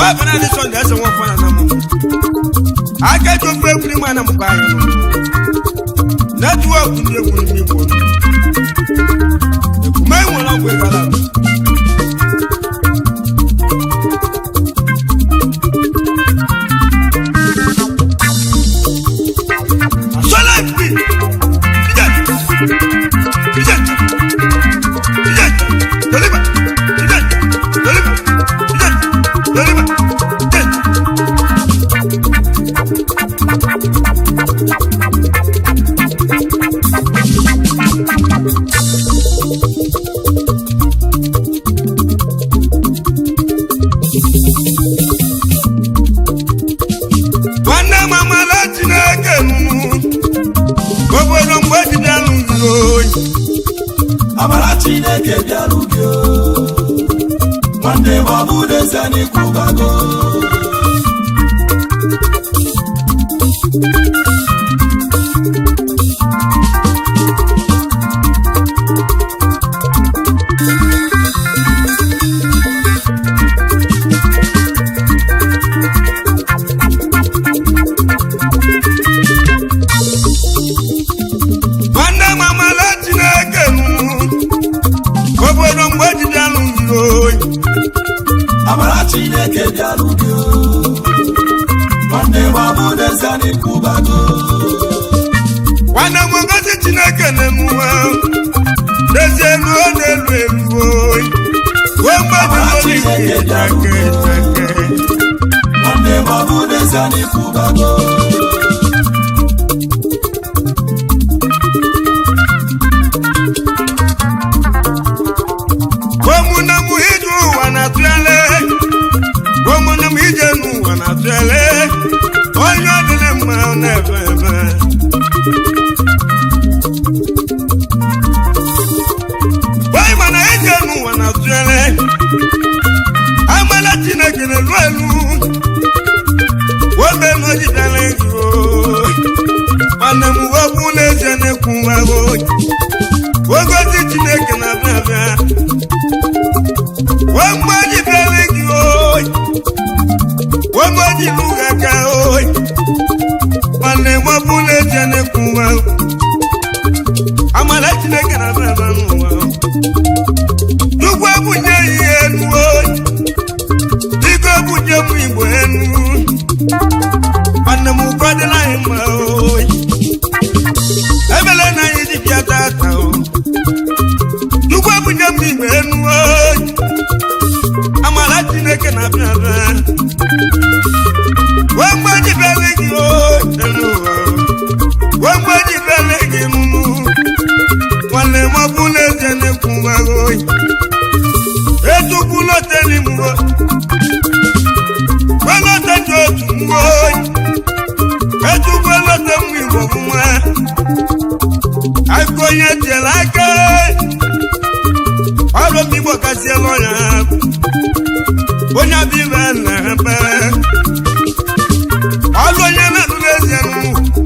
bana ni sɔnni ɛsɛ ŋɔ fana na mu akɛjɔ fɛ kuli ma na mu ba yɛ no nɛtiwɔk ni ekuli mi bɔ ekuma yi wɔn akɔ ekala asɔlɛ bi ijɛ ijɛ ijɛ toliba ijɛ toliba ijɛ toliba ijɛ. nwanne m amala chineke nụnụ obodo mgbe jide alụghị oyi amara chineke bịara ubi o nwanne m ọ bụ n'ezie n'ịkwụbago nwanne m amala chineke nụnụ obodo mgbe jide alụghị oyi amara chineke bịara ubi o nwanne m ọ bụ n'ezie n'ịkwụbago nwanne m ngozi chineke na-emuwe n'ezie ruo n'elu elu oyi ruo mgbe jide ike ike nwanne m ọ bụ n'ezie n'ịkwụbago ụmụnne m ije ụwa na-atụele ụmụnne m ije n'ụwa na-atụele onye ọdịna mma ọ na-ebe ebe onye mana ije n'ụwa na-atụele amala chineke na-elu elu obe n'ojidere ego mana m wepụ n'ezie na-ekwu nwa ogozi chineke na-abịa abịa wọ́gbọ́dì bẹ̀rẹ̀ kí oyi wọ́gbọ́dì lùgà ká oyi wàlẹ̀ wọ́n búlẹ̀ jẹ́nẹ̀ kún wa o amala tìlẹ̀ kẹ̀rẹ̀ bẹ̀rẹ̀ bẹ̀ nù wa o dùgbò bùjẹ́ yìí ẹnu oyi dìgbò bùjẹ́ mu ìbò ẹnu wàlẹ̀ mu kọ́dé láyé ma oyi ẹbẹ̀lẹ̀ náà yìí di bíi àtàtà o dùgbò bùjẹ́ mu ìbò ẹnu oyi amala chineke na-abịa abịa wee mgbe jibere gị o elu ụwa wee mgbe jibere gị nụnụ nwanne m ọ bụla eze na-ekwu mgbagha oyi etukwula oteli mgbe welote ndị otu mgbe oyi etukwula ote mgbe igbo bụ nwa aka onye tiere aka ọrụ m igbo kasịela ọnya onye abịa na-ebe ọlụ onye na-atụrụ eze nụ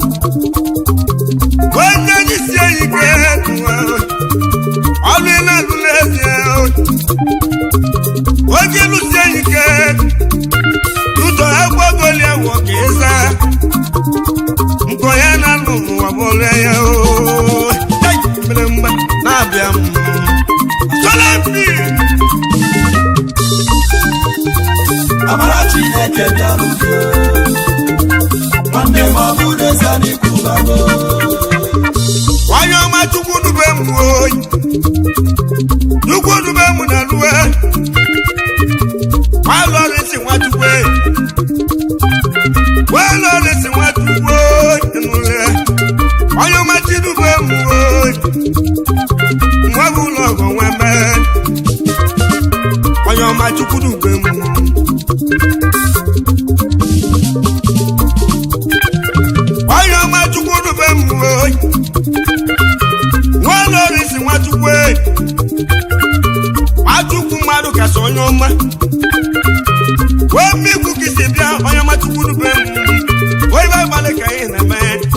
onye jisie ike nụwa ọlụ ị na-atụrụ eze oge lụsie ike ụzọ agbagoli awọ ka ịza nkọ ya na-alụ n'ụwa bụrụ ya o mere mgba na-abịa m Solemnly. amara chineke bịara ubi o nwanne m ọ bụ n'ezie n'ịkwụbago onye ọma chukwu dube m oyi chukwu dube m na luwe walọrịsị nwachukwu walọrịsị nwachukwu nụle onye ọma chidube m oyi nwa bụ ụlọ ọgọ nwa mee onye ọma chukwu dube m onye ọma chukwu dube m oyi nwaolorisi nwachukwu e. nwachukwu mmadụ kasị onye ọma wee mmikwu ka isi bịa onye ọma chukwu dube m wee ibe abalị ka anyị na-eme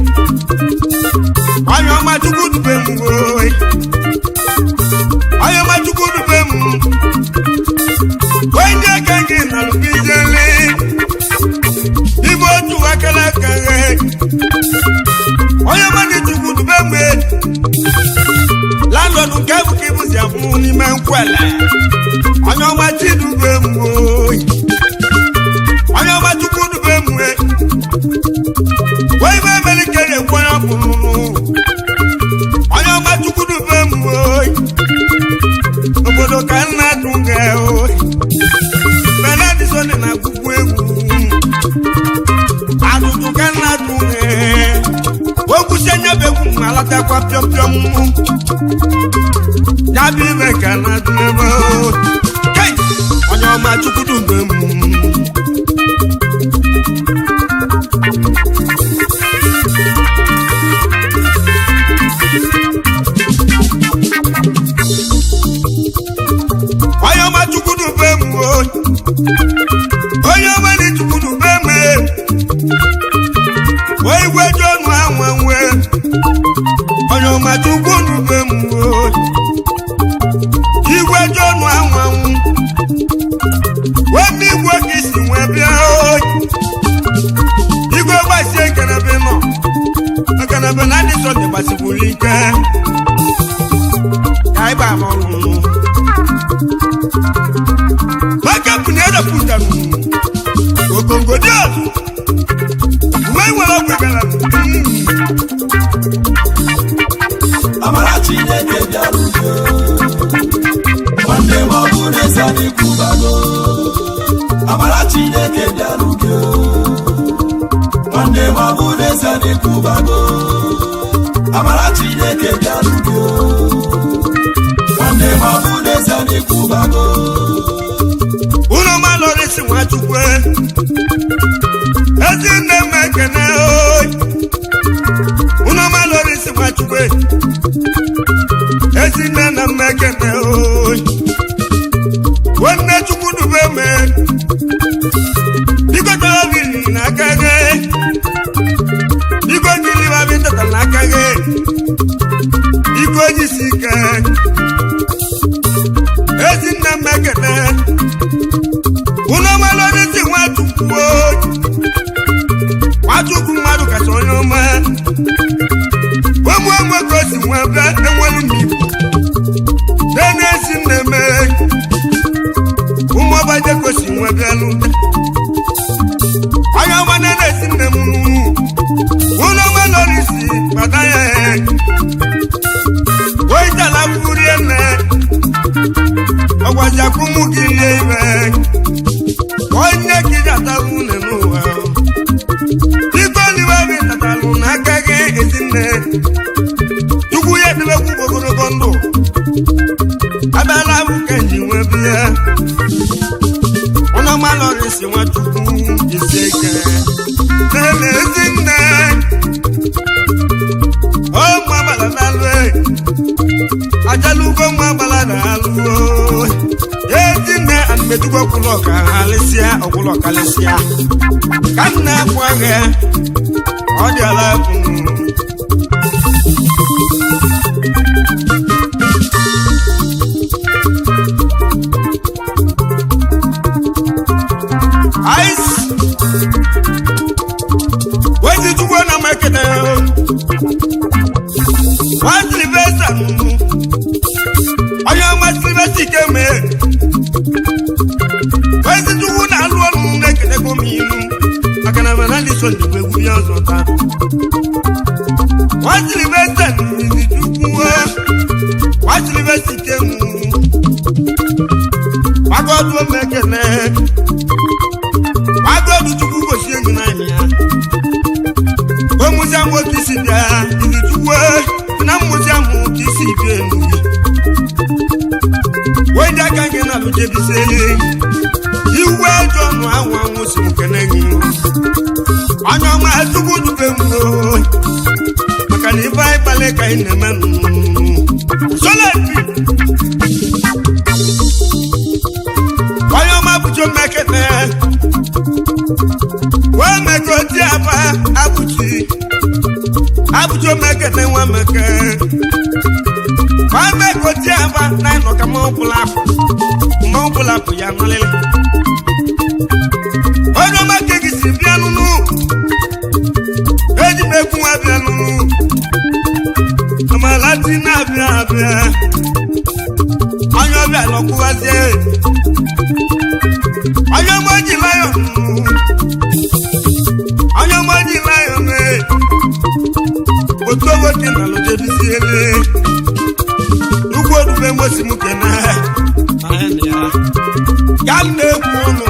onye ọma chukwu dube m oyi onye ọma chukwu dube m wee ndị aka gị na lụbijeli nwụ n'ime nkwele onye ọma chidube m oyi onye ọma chukwu dube m e wee ibe emelike na-ekwu onye ọbụrụ onye ọma chukwu dube m oyi obodo ka nna dụ ga oyi benedison na akwụkwọ egwu atụtụ ka nna dụ ga okwusi nyebe egwu ma alatakwa pịọm pịọm ya bụ ibe ka na dụ n'ebe oyi Kei! onye ọma chukwu dube m onye ọma chukwudube m o. onye ọma dị chukwudube m e. o igwe ji ọnụ anwa nwe onye ọma chukwudube m o. igwe ji ọnụ anwa nwu webe igwe ka isi nwee bịa o. igwe gbasie ekenebe nọ ekenebe na ndị sọnde gbasikwuru ike ka anyị ba n'ọrụ maka bụ na edepụtara ogongo dị ọzọ uwe nwere ọgwụ gara amara chineke bịara udo nwanne m ọ bụ n'ezi anyị kwubago amara chineke bịara udo nwanne m ọ bụ n'ezi anyị kwubago amara chineke bịara udo nwanne m ọ bụ n'ezi anyị kwubago ụlọ malọrịsị nwachukwu ezi nne m ekene oyi ụlọ malọrịsị nwachukwu ezi nne na m ekene oyi nwanne chukwu dube me biko tọrọ biri n'aka gị biko jiri babi tata n'aka gị biko jisi ike ezi nne m ekene unu ọmalọdịsị nwachukwu oyi. nwachukwu mmadụ kacha onye ọma ụmụ enwe ka o si nwee bịa enwelu m igbo de na-esi nneme ụmụ ọbaje ka o si nwee bịa n'ụda onye ọma na na-esi nne m unu ọmalọdịsị gbada ya oitala furie nne ọgwazi akwụmụ gị lie ibe onye ka iji atalụ une n'ụwa biko oliwe bi tatalụ n'aka gị ezinne chukwu ya edebekwu ogologo ndụ abịala bụ ka nji nwee biya ọnọmalọrịsi nwachukwu isi ike nene ezinne ụmụ agbala dalụ ajalugo nwa agbala na-alụ ezinne anụmetugo ọkwụlụ ọka halịsịa ọkwụlụ ọkalịsịa ka m na-apụ agha ọ dị ala bụ ice wezi chukwu na makete nwa silvesta onye ọma silvesta ike mee wezi chukwu na-alụ ọrụ na-ekenego m ilu maka na mana ndị so njikwa egwu ya ọzọ taa nwa silvesta n'izi chukwu nwa silvesta ike m gbagodu omekene gbagodu chukwu gosi enyi n'anya ya omuzi amụ otu isi bịa izi chukwu na mmụzi amụ otu isi bịa enu wee dị aka gị na alụjebise iwe eji ọnụ anwụ anwụ si m kene gị onye ọma chukwu dube m oo. maka na ife anyị kpali ka anyị na-eme solepi onye ọma bụcho mmekete wee mekoti aba abụchi abụchi omekete nwa meke wee mekoti aba na ịnọ ka mmanwụ bụla apụ mmanwụ bụla apụ ya nọlịlị onye ọma ka gị si bịa nụnụ eji m ekwu nwa bịa nụnụ amala dị na-abịa abịa ọbịa lọkwụghazie onye ọma ji lion onye ọma ji lion ee otu nwoke na lojebisiele ugwu orube mosi m kena ya m na-ekwu ọnụ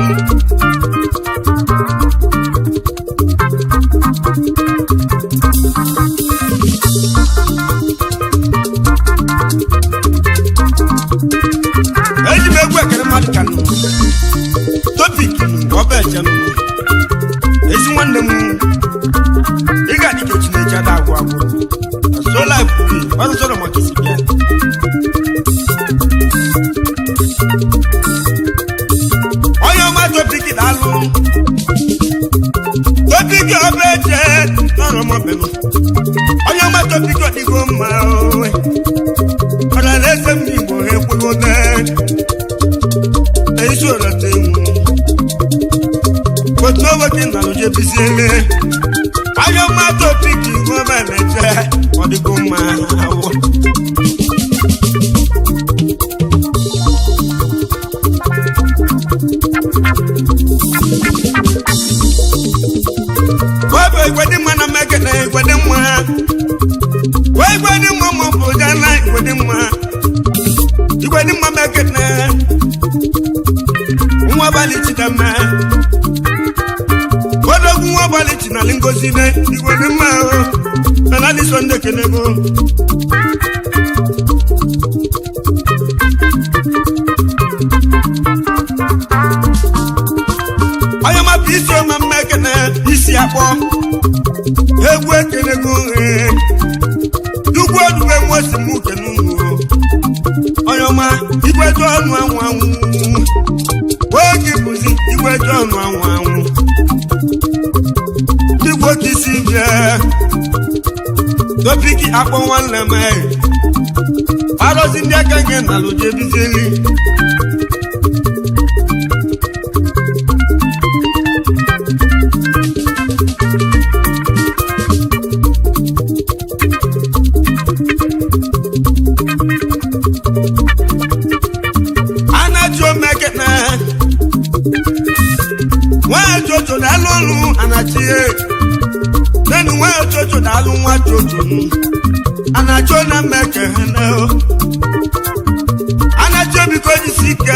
eji m egwu ekere mmadụ ka nụ topik ọba eche m ezi nwanne m ị ga adị ka chineke ada agwụ agwụ sola ekwubi ọrụ sọrọ maka isi bịa onye ọma topik daalụ topik ọba eche n'ọrụ mọbem onye ọma topik ọdịgo mma oe ọ̀rọ̀ lẹ́sẹ̀ mi ìbò epo náà èyí sọ̀rọ̀ tẹ̀wọ̀n kò tó owó kí n nàlọ́ jẹ́ bí sílẹ̀ ayọ̀ má tó píkì wọ́n bá lẹ̀ jẹ́ ọ̀dìgún máa wọ̀. wọ́n bẹ ìgbẹ́dí mọ́ náà mẹ́kẹ̀lẹ́ ìgbẹ́dí mọ́ wọ́n ìgbẹ́dí mọ́ mọ́ bò dáná ìgbẹ́dí mọ́ ìgbẹ́dí mọ́ mẹ́kẹ̀lẹ́ nwa balị chidama odogwu nwa balị chinali ngozi ne igwere mma ahụ nana dị sọnde kenego onye mapụ isi ọma mma ekene isi akpọ egwu ekenego ee dugwu odugbe nwosi m kene unu onye ọma igweju ọnụ anwụ anwụ oge bụzi igweju ọnụ anwụ anwụ ndị gwoke isi bịa topiki akpọ nwanne m arụzi ndị aka gị na lụjebizeli anachi omekene nwa jojo na-alụ ọrụ anachie nenu nwa jojo na-alụ nwa jojo anachi na mmekene anachi obiko jisi ike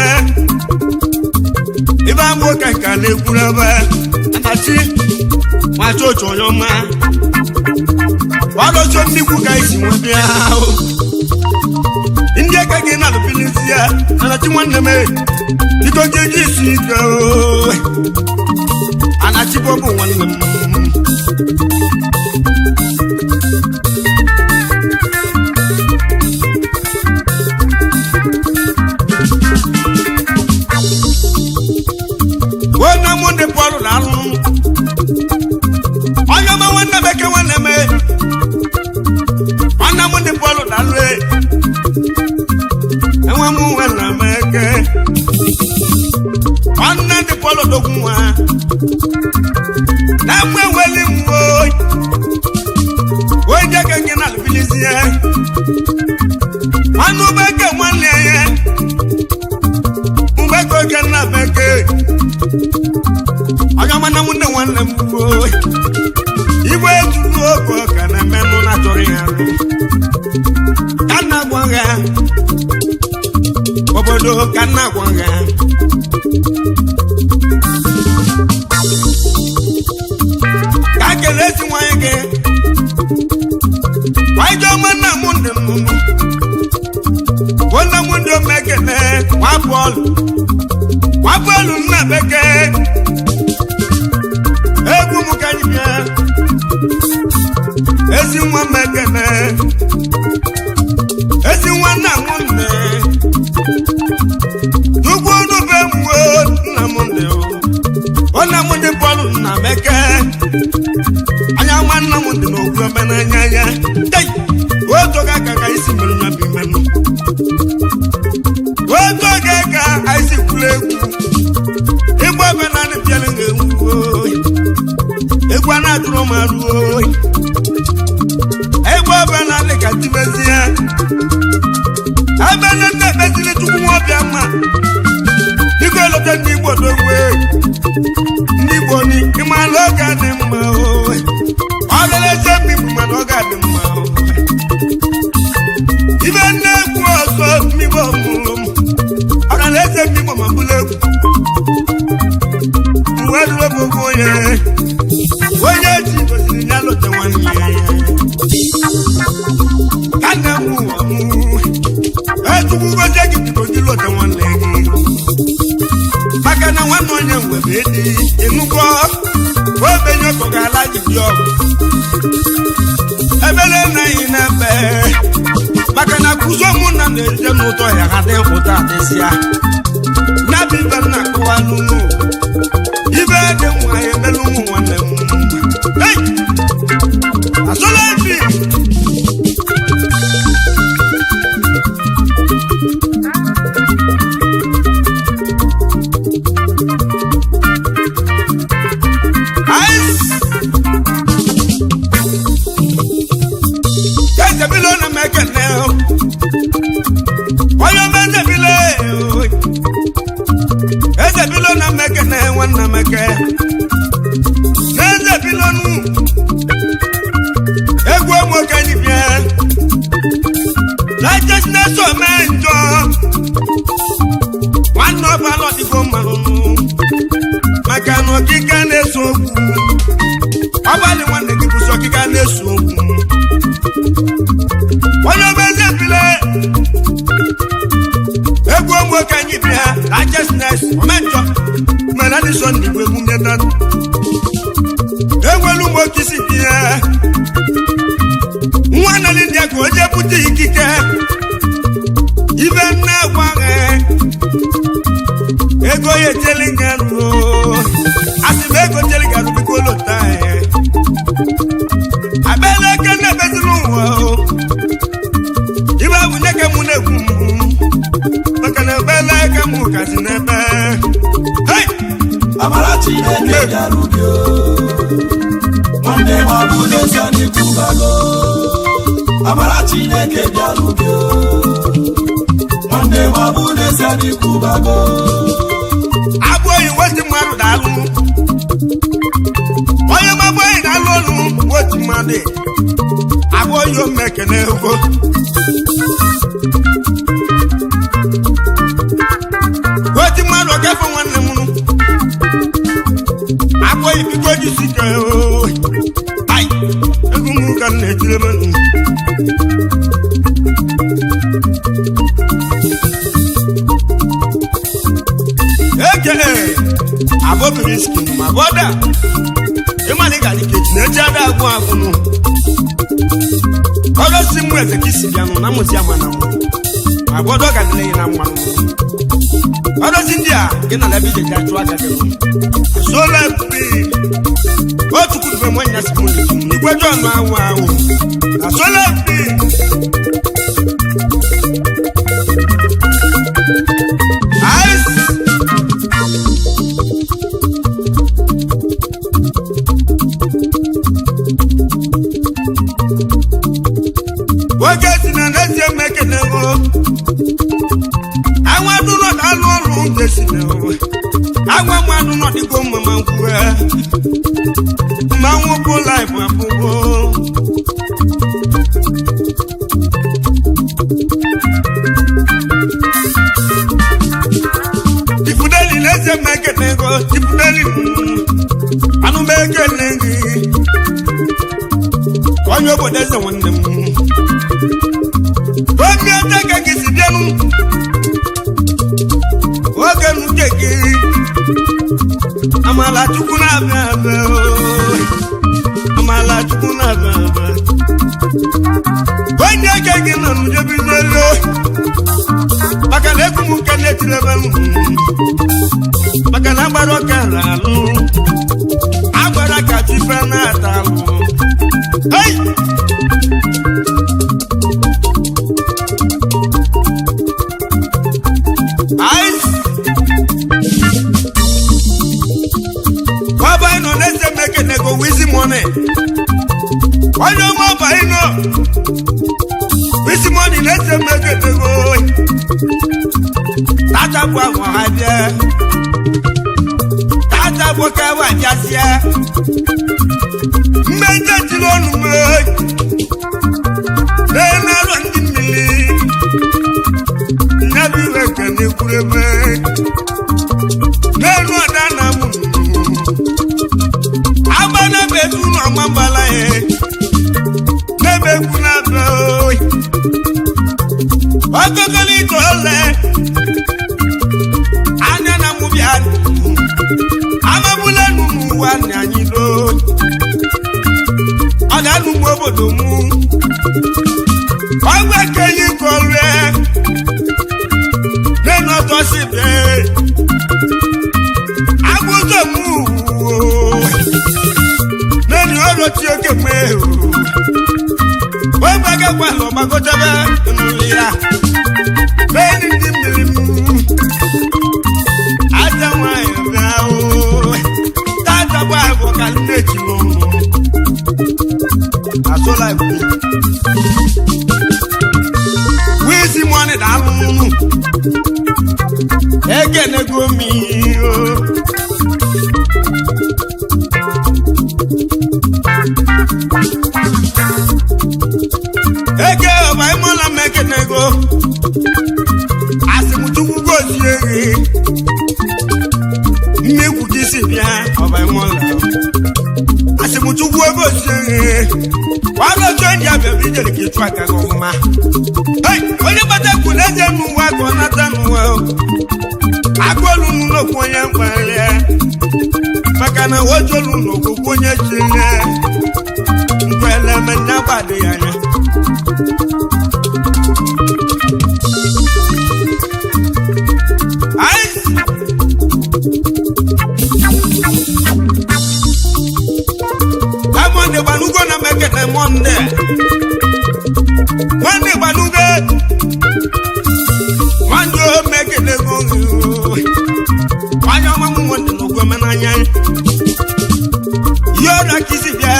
ibe ama ụka ka na-ekwuru ebe anachi nwa jojo onye ọma ọrụcho ndị ikwu ka isi nwe bịa ahụ ndị aka gị na-alụbilisi ya anachi nwanne m biko gị ji isi ike ooo. anachi bọbụ nwanne m onye mụ ndị pọlụ na-alụ onye ọma nwanne m eke nwanne m nwanne m ndị pọlụ na-alụ enwe m nwanne m eke nwanne ndị pọlụ dogwu nwa na-enwe weli m oyi oyi jeke gị na alụbilizie nwanne ụbeke nwanne ya mgbeke oke nna beke onye ọma na nwunne nwanne m oyi igwe ejuru oge ọka na-emenụ na-achọrọ ya arụ ka nna gwa ya obodo ka nna gwa ya ka kele esi nwanyị gị nwanyị ji ọma nna m ndị m nwanne m ndị omekene nwa bọọlụ nwa bọọlụ nna bekee egwu m ka anyị bịa ezi nwa mekene ezi nwa nna m nne ugwu nube mwe nna m ndị o nna m ndị bọọlụ nna bekee anya nwa nna m dị n'okwu ebe n'anya ya tei otu oge aka ka isi mere ya bụ imenụ otu oge ka anyị si kwuru egwu ịgba ebe na-adị bịara ga-ewu egwu a na-atụrụ m arụ oyi egwu ebe na-adị ka tibezie ebe nne nne ekpeziri chukwu nwa ọbịa m ọmalite ndị igbo dowe ndị igbo ni ịmala oge adị mma o ọ lele eze mmiri mana ọ ga-adị mma o ibe nne egwu ọzọ mmigbo mụrụ m ọ ga na eze mmigbo ma bụrụ egwu uwe dụrụ ogogo onye onye ji gosiri ya lụta nwanne ya ka nna m ụwa mụ echukwu gozie gị biko gị lụta nwanne gị maka na nwanne onye nwere edi ịnụgo obenye ọkọ ga-ala gị dị ọgụ ebele naghị na-ebe maka na kụzo ụmụnna na-eje n'ụtọ ya ha dị ụtọ adịsịa ya bụ ibe nna akụwa n'ụlọ ibe dị nwa ya emelu ụmụ nwanne m Hey! azụla efi Ice! ezebile na mekene onye ọma ezebile ezebile na mekene nwanna meke n'ezebilonu egwu nwoke dibịa righteousness ome njọ nwanne ọbala ọdịgo mmanụ maka na ọkịka na-eso okwu ọbalị nwanne gị bụsi ọkịka na-eso okwu onye ọma eze bile egwu nwoke anyị bịa righteousness omenjọ mere adịsọ ndị bụ egwu ndeta enwelu nwoke isi bịa nwa nali ndị ka o jee bute ikike ibe nne gwaghị ego ya echeli garụ asị m ego cheli garụ biko lota abịala eke na-ebeziri ụwa o ibe bụ nye ka mụ na-ekwu m maka na ebele eke mụ kazi n'ebe hei amara chineke bịara ubi o nwanne m ọ bụ n'ezie n'ikwubago amara chineke bịara ubi o nwanne m ọ bụ n'ezie n'ikwubago abụ oyi wetu mmadụ daalụ onye mabụ oyi daalụ ọnụ wetu mmadụ abụ oyi ome ekene ego wetu mmadụ ọkafọ nwanne m nụ abụ oyi biko jisi ike oo ai egwu m ka m na-etiri m nụ ekele abobiri skin ma bọda ịmana ị ga-adị kechi na eji ada agwụ agwụnụ ọdọsi mụ eze ka isi bịanụ na mụzi ama na mụ ma bọdọ ga-adịle gị na mmanụ ọdọsi ndị a gị na lebe ije jachụ aka gị sola pi otu kwudube mụ nya si mụ n'etu igwe jọn ahụ ahụ na sola pi ice nwoke si na n'ezie mekenego anwa dụnọ alụ ọrụ nke si na anwa mmanụ nọdịgo mma ma nkwue mmanwụ bụ laịf abụgo ifudeli n'ezie mekenego ifudeli anụ m ekele gị onye obodo eze nwanne m obi ete ka gị si bịanụ oge nuke gị amala chukwu na-abịa abịa ooo. amala chukwu na-abịa abịa onye eke gị nọ n'ujebi n'elu maka na egwu m nke na-etiri ebe m maka na agbara ọka ala alụ agbara ka chife na-ata alụ Hey! Ice! Baba ino nese meke nego wizi money. Onye ọma ọba ino. Wizi money nese meke nego. Tata bụ agwa ha bịa. nwoke ahụ ajazịa mmejọ jiri ọnụ m na-emerụ ndị mmiri nyabụ iwe ka na-ekwuru ebe n'elu ọda na mụ agba n'ebe etu ụlọ ọma mbala ya n'ebe ekwu na-abịa oyi ọgọgọlị ito ole anya na mụ bịa amabula nụ n'ụwa nna anyị n'oyi ọ ga-anụ m obodo mụ ọgba kenyi kọrịa nínú ọtọ síbẹ̀ agbóso mú wò nínú ọ̀rọ̀ tí ó ké mú èrò wọ́n gbàgẹ́ wà lọ gbàgọ́jọ́ bẹ́ nínú ìyá bẹ́ẹ̀ ni ní mmiri mú àtẹ̀wọ̀n ẹ̀rọ o tààtàbọ̀ àbọ̀ kàlínẹ̀tì lọ́nà àsọ̀lá ìbùkún wíìsì mọ́ni dàlú nínú ekenego m o eke ọba ịmụla m ekenego asịmchukwu gozie gị mmegwu gị si bịa ọba ịmụla asịmchukwu gozie gị warojo ndị abịa bụ ijere ka ịchụ aka gị ọfụma Hey, onye gbata kwu na eze n'ụwa ka ọ nata n'ụwa o. agụolu n'okwu onye mkpali maka na ojolu n'okwukwu onye chile nkweleme nyagbadị ya anya Aịs! Amonde gbanugo na mekene monde monde gbanugo nwanne o mekene go nwanyị ọma m nwere n'ogwe m n'anya ihe ọrịa ka isi bịa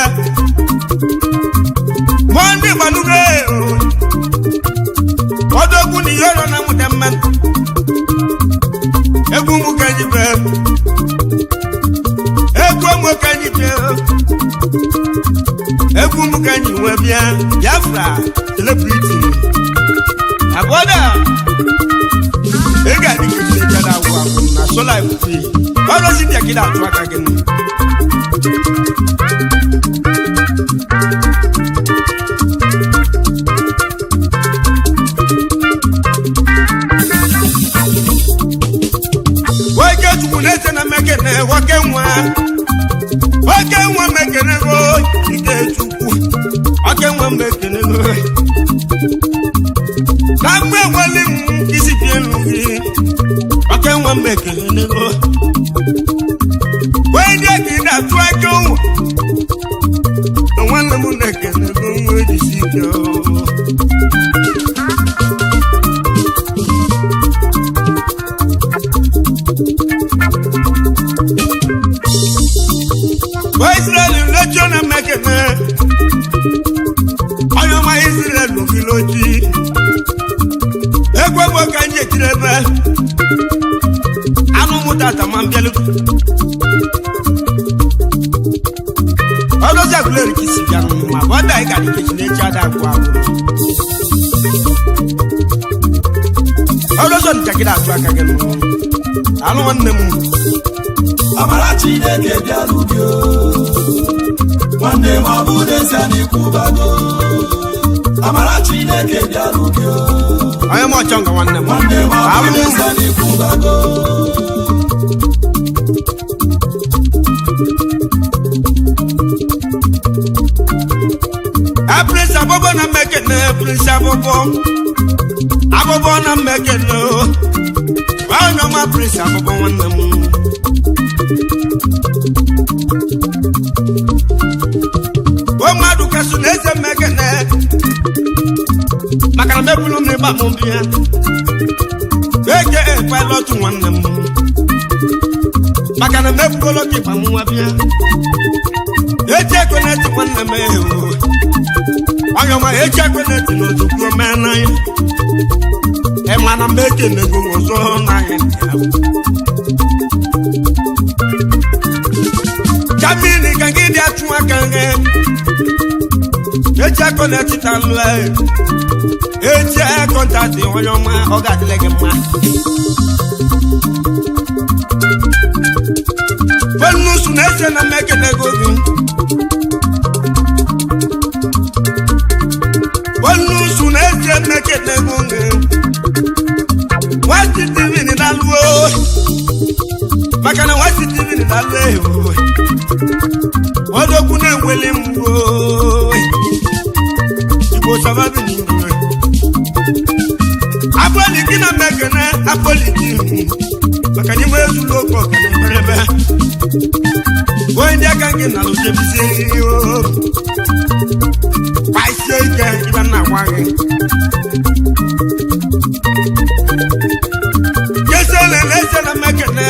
monde gbanugo ọdọgwu na ihe ọrịa na mụta mma egwu m ka ji bịa egwu m ka ji bịa egwu m ka ji nwe bịa biafra celebrity abụọda ị ga-adị ka ejide jada agwụ agwụ na sola ifufe ọrụzi bịa ka ị na-atụ aka gị nụ nwoke chukwu na-ese na mekene nwoke nwa nwoke nwa mekene go ike chukwu nwoke nwa mekene go na mgbe nwere m isi bie elu gị nwoke nwa mekene go wee ndị ka ị na-atụ aka ụwa na nwanne m na-ekene go nwa ejisi ike o. Wa Israel lọ́jọ́ náà mẹ́kẹ̀mẹ́. Ọyọ́ máa Israel lòfin lójú. Egwu egwu ka ń jẹ̀kiri ebe. Anụ mụta ata ma mbịalụ. Ọlọ́sí àgùlẹ̀ rẹ̀ kì í sì bịa nù ma bọ́dà ị ga-adị kechi n'echi ada agwụ agwụ. Ọlọ́sọ njakịrị atụ aka gị nụ. Anụ nwanne m. amara chineke bịara gị o. nwanne m ọ bụ n'ezie na ikwubago amara chineke bịara gị o. Onye m ọchọ nga nwanne m. nwanne m ọ bụ Abụ m. n'ezie na ikwubago a prince abụbọ na mmekene prince abụbọ abụbọ na mmekene o onye ọma prince abụbọ nwanne m o mmadụ kasụ na eze mmekene maka na mebulu m n'ịgba m bịa eke pilot nwanne m maka na mebugolo ka ịgba m nwa bịa eji ekweneti nwanne m ewo onye ọma eji ekweneti n'ozugbo mee n'anya ịmana m ekenego ọzọ n'anya ndị ahụ kamini ka gị dị atụ aka gị eji akọ na etita nlụ eji kọntaktị onye ọma ọ ga-adịle gị mma fenusu na-eche na mmekenego gị fenusu na-eche mmekenego gị nwati tivin na-alụo maka na nwati tivin na-alụ ewu ọdọkwu na-enweli mgbo igbo sababi n'igwe apọli gị na mmekene apọli gị maka n'ime ezulu oke ọkana mberebe onye ndị aka gị na lụjebisi kpasie ike ibe nna gwa gị kesele na-ese na mmekene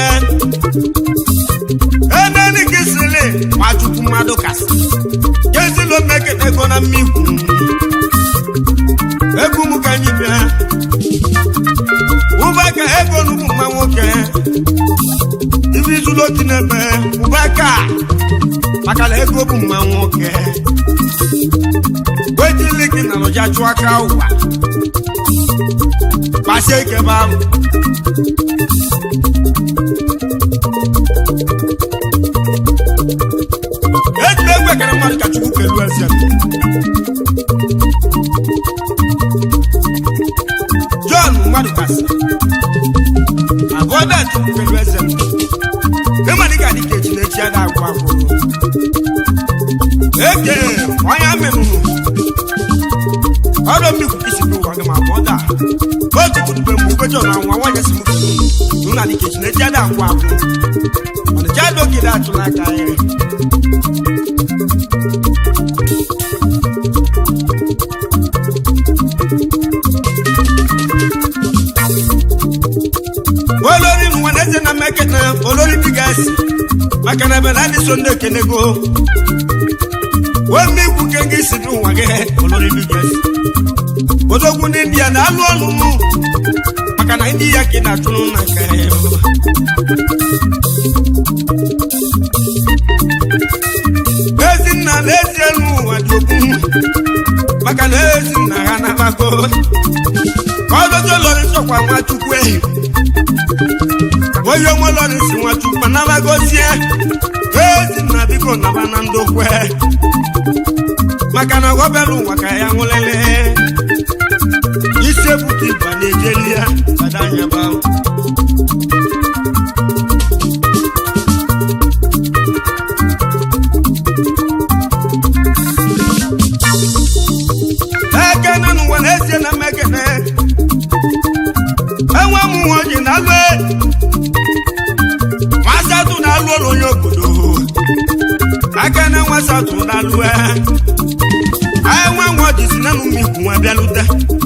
eneni gị sili nwachukwu mmadụ kasị kesilo mmekene ego na mmikwu egwu m ka anyị bịa ụbaka ego n'ugwu mma nwoke ibi zuru otu n'ebe ụbaka maka na ego bụ mma nwoke wejili gị na lụja chụọ aka ụwa kpasie ike bụ ahụ eji egwu ekere mmadụ ka chukwu kelu eze john mmadụ kasị abụọ da chukwu kelu eze ịmadị ka dịka echi na echi ada agwụ agwụrụ eke onye amịrụrụ ọdọ mmikwu isi bụ ụwa gị ma abụọ da otu kwurube mgbe ukwechi na nwa nwanyị si m kwuru na dịka echi na echi ada agwụ agwụ ọnịcha adogide atụla aka ya olórí mu wọn ẹsẹ na mẹkẹtẹ olórí bigasi makanabẹ náà so ndé kenego wọn mi kú kéńké si dùn wọn kẹ olórí bigasi odogwu ní india náà lù ọnù mu makana india kì náà tunu nà kẹ ezi nna na ezi elu adogwu makana ezi nna ha nabago ọdọjọ lọrọ sọkwa nwachukwu ehi onye ọmọ lọrọ si nwachukwu nabagozie ezi nna biko naba na ndokwe maka na ọgọbelu ụwa ka ya nwụlele isi ebuka ịba na-ejeli ya badanyaba ekene n'ụwa na-ezie na mmekene enwe m nwa oji na alụ nwasatụ na alụ ụlọ onye obodo akene nwasatụ na alụ enwe nwa oji si na n'ụmụ ikwu nwa bịalute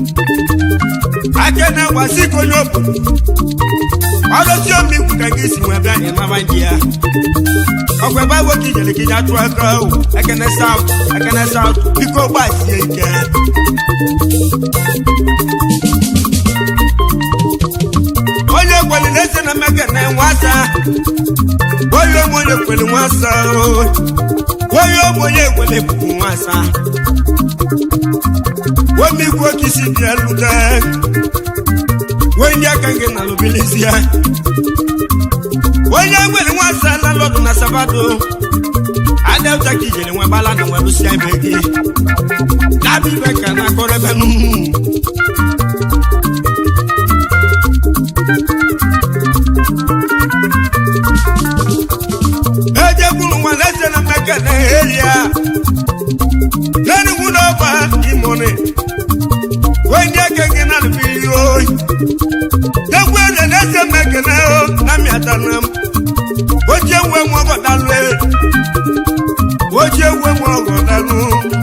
akene gwasị ka onye obodo ọlọsi omikwu ka gị si nwa bịa ịnaba ndị ya ọkwa ebe agwọ ka ijele ka ije atụ aka o ekene saut ekene saut biko gbasie ike onye kweli na-ese na mmeke na nwasa onye ụmụ onye kweli nwasa onye ụmụ onye kweli bụ nwasa omikwu oke isi bịa lute onye aka gị na lụbilizie onye nwere nwasa lalọdụ na sabato adauta ka ijere nwe gbala na nwerụsia ibe gị dabibe ka na akọrọ ebe n'ugwu ejekwuru nwa na-ese na mmeke na eria n'enugwu n'ọgba imoni onye aka gị na lụbili oyi egwu eze na-ese mmeke na na mịata na m oche nwe m ọgọdalụ oche nwe m ọgọdalụ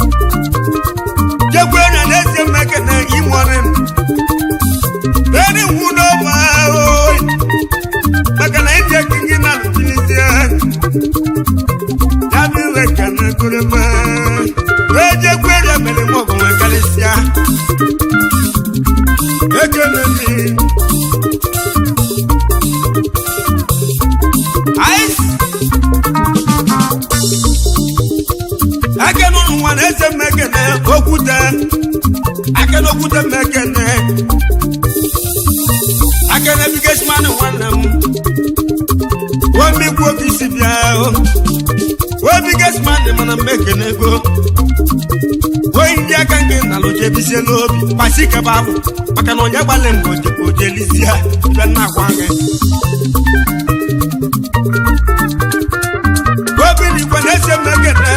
jekwu eze na-ese mmeke na imoni n'enugwu n'ọgba oyi maka na ndị aka gị na lụbili ya bụ iwe na-ese mmekene okwute akene okwute mmekene akene bigesman nwanne m wemikwu oke isi bịa webigesman mana mmekene ego oyi ndị aka gị na lojebisie n'obi kpasi kebe ahụ maka na onye gbalị mgbe ojelizie ibe nna agwa gị obiri igwe na-ese mmekene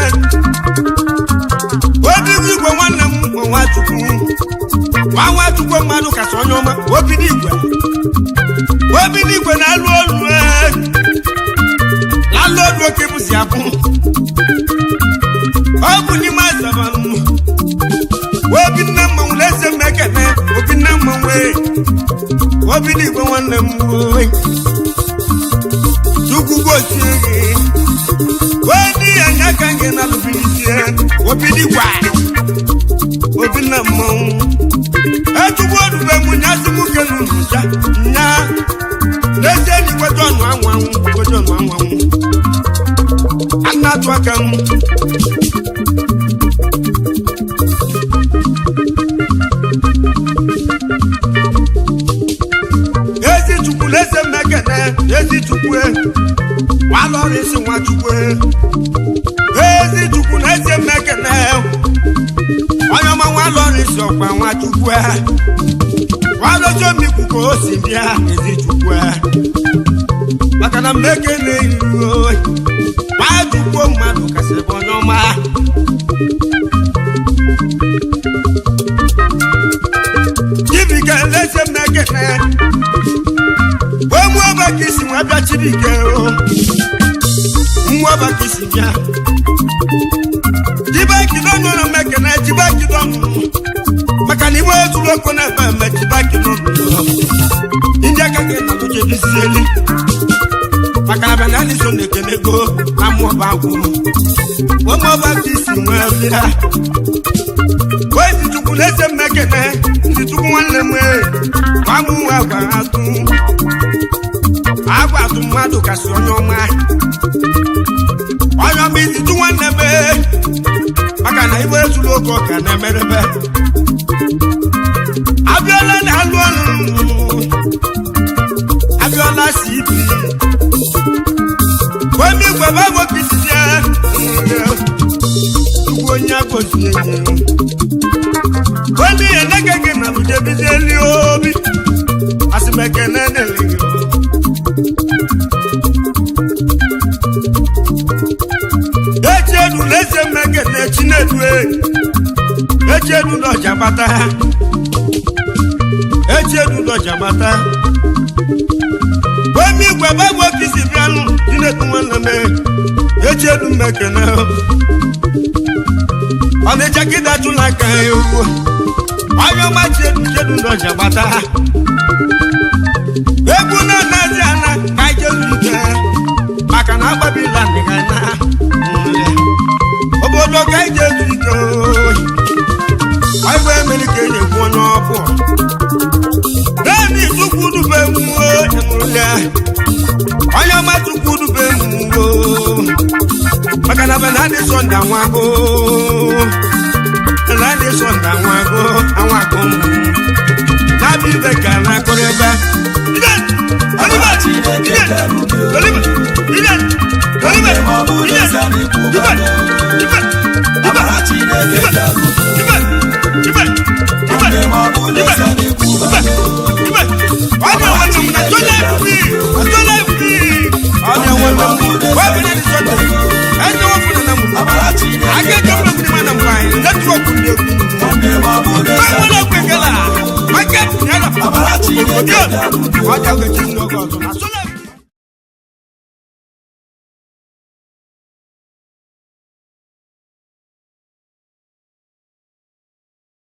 obiri igwe nwanne m bụ nwachukwu nwa nwachukwu mmadụ kasị onye ọma obiri igwe obiri igwe na-alụ olu lalụ olu oke m si abụ ọ bụ n'ime azabanụ obi nne mmanwụ na-ese mmekene obi nne mmanwụ ee obiri igwe nwanne m oe chukwu gozie gị wedi ya nya ka gị na lụbilisie obidi gwa obi na mmanwụ echugbu orube m nya si m ke n'ụja nya n'ezie na igwe jọnụ anwụ anwụ igwe jọnụ anwụ anwụ ana atụ aka m ezi chukwu na-ese mmekene ezi chukwu walọrọ isi nwa chukwu ezi chukwu na-ese mmekene onye ọma nwalọrọ isi ọkwa nwa chukwu walọchi omikwu ka o si bịa ezi chukwu maka na mmekene iruo nwa chukwu mmadụ kasịrị bụ onye ọma chibike na-ese mmekene wee ọba ka isi nwa bịa chibike o nwa ọba ka isi bịa jibakido nụrụ mmekene jibakido nụrụ maka na iwe zuru oko na ebe eme jibakido nụrụ ndị aka gị na lụjebizieli maka na banani so na-ekene ego na mmụọba agwụ ụmụọba ka isi nwee bịa wee si chukwu na-ese mmekene ndị chukwu nwanne m gwa m nwa gwa atụ agwa atụ mmadụ kasị onye ọma onye ọma izitu nwanne m maka na iwe ezuru oge ọka na-emerebe abịala na-alụ ọnụ abịala si ibi onye igwe babụ kisizie ugwu onye agọzie enyi onye ihe nege gị na lujebizieli obi asịmekene na-eleghị echiedu na-eze mmekene chinedu echiedu n'ọja gbata echiedu n'ọja gbata wemi igwe gbagbo kisi bịanụ chinedu nwanne m echiedu mmekene ọnịcha kịta chụla aka ya ewu onye ọma chiedu chiedu n'ọja gbata egwu na-anazi ana ka ijezu ike maka na agbabila ndịga na obodo ka ije ezu ike ọgwụ emere ka enyi ekwu onye ọbụ naanị chukwu dube mmụọ emụrụla onye ọma chukwu dube mmụọ maka na benadị sọnde anwago benadị sọnde anwago anwago mmụ na-abịa ibe ka na-akụrụ ebe Amara Chineke bịara udo. Nwanne m ọ bụ n'ezie na ikwubago. Amara Chineke bịara udo. Nwanne m ọ bụ n'ezie na ikwubago. Amara Chineke bịara udo. Nwanne m ọ bụ n'ezie na ikwubago. Amara Chineke bịara udo. Ọjà ògèjì ń lọ gọ̀ọ̀tún.